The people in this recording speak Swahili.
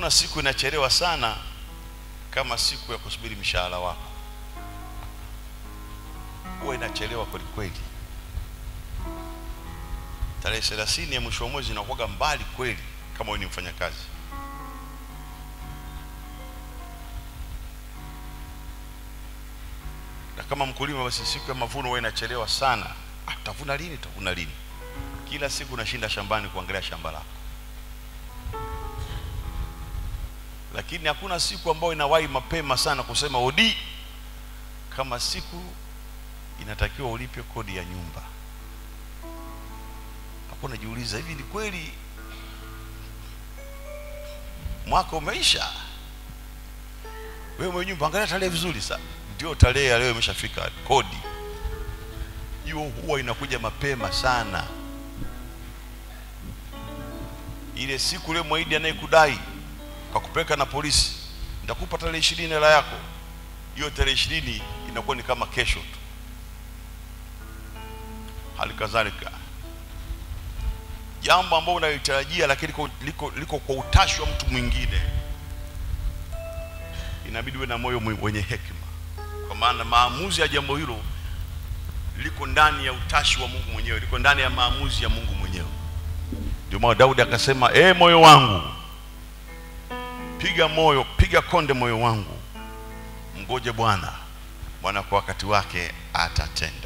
hakuna siku inachelewa sana kama siku ya kusubiri mshahara wako huwa inachelewa kweli kweli tarehe thelathini ya mwisho wa mwezi inakuwaga mbali kweli kama wewe ni mfanyakazi na kama mkulima basi siku ya mavuno huwa inachelewa sana ah, tavuna lini tavuna lini kila siku unashinda shambani kuangalia shamba lako lakini hakuna siku ambayo inawahi mapema sana kusema odi kama siku inatakiwa ulipe kodi ya nyumba hapo najiuliza hivi ni kweli mwaka umeisha wewe mwenye nyumba angalia tarehe vizuri sana ndio tarehe ya leo imeshafika kodi hiyo huwa inakuja mapema sana ile siku ile mwahidi anayekudai kwa kupeleka na polisi nitakupa tarehe ishirini hela yako hiyo tarehe ishirini inakuwa ni kama kesho tu hali kadhalika jambo ambalo unalitarajia lakini liko, liko, liko kwa utashi wa mtu mwingine inabidi uwe na moyo mwe- wenye hekima kwa maana maamuzi ya jambo hilo liko ndani ya utashi wa mungu mwenyewe liko ndani ya maamuzi ya mungu mwenyewe ndio maana daudi akasema ee moyo wangu piga moyo piga konde moyo wangu mgoje bwana bwana kwa wakati wake atatenda